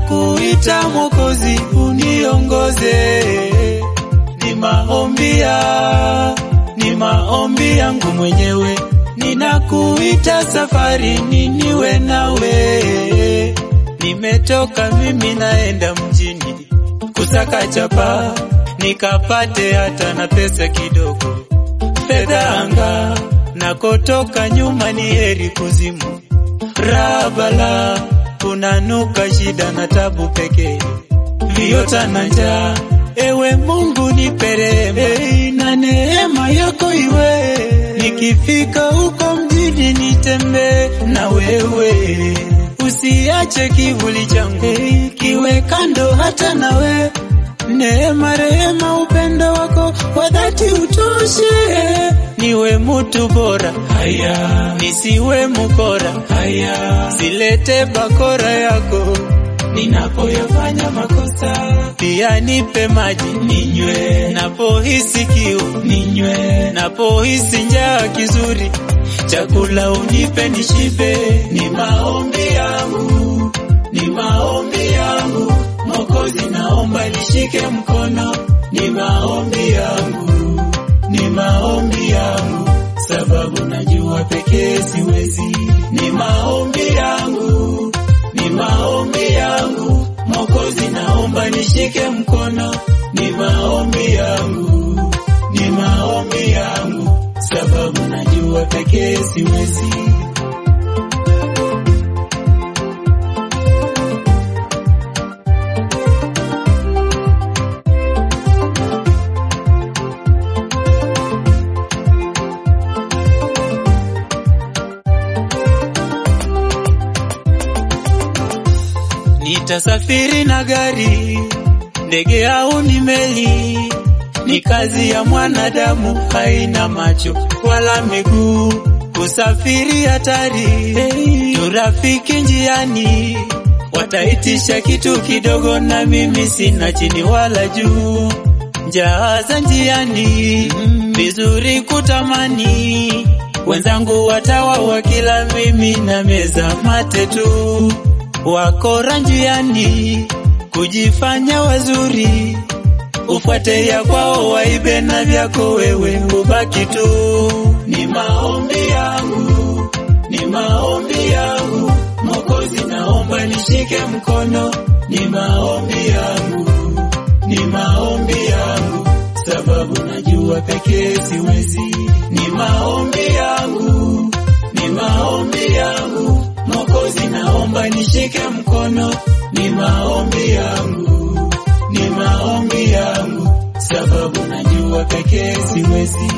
ninakuita Mwokozi, uniongoze. Ni maombi ya ni maombi yangu mwenyewe, ninakuita safari, niniwe nawe. Nimetoka mimi naenda mjini kusaka chapa, nikapate hata na pesa kidogo, fedha anga nakotoka nyuma ni heri kuzimu. Rabala kunanuka shida na tabu pekee, viota na njaa. Ewe Mungu nipe rehema hey, na neema yako iwe, nikifika huko mjini nitembee na wewe, usiache kivuli changu hey, kiwe kando hata nawe neema, rehema, upendo wako wa dhati utoshe, niwe mutu bora haya, nisiwe mukora haya, silete bakora yako ninapoyafanya makosa, pia nipe maji ninywe, napohisi kiu ninywe, napohisi njaa kizuri, chakula unipe nishibe. Ni maombi yangu, ni maombi yangu Mwokozi, naomba nishike mkono, ni maombi yangu, ni maombi yangu, sababu najua pekee siwezi. Ni maombi yangu, ni maombi yangu, Mwokozi, naomba nishike mkono, ni maombi yangu, ni maombi yangu, sababu najua pekee siwezi. Nitasafiri na gari, ndege au ni meli, ni kazi ya mwanadamu, haina macho wala miguu. Kusafiri hatari, hey, turafiki njiani, wataitisha kitu kidogo, na mimi sina chini wala juu. Njaa za njiani, vizuri kutamani, wenzangu watawa wakila, mimi na meza mate tu wakora njiani kujifanya wazuri, ufuate ya kwao waibe na vyako wewe ubaki tu. Ni maombi yangu, ni maombi yangu Mwokozi, naomba nishike mkono, ni maombi yangu, ni maombi yangu, sababu najua pekee siwezi. Ni maombi yangu, ni maombi yangu Mwokozi, naomba nishike mkono, ni maombi yangu, ni maombi yangu, sababu najua pekee siwezi.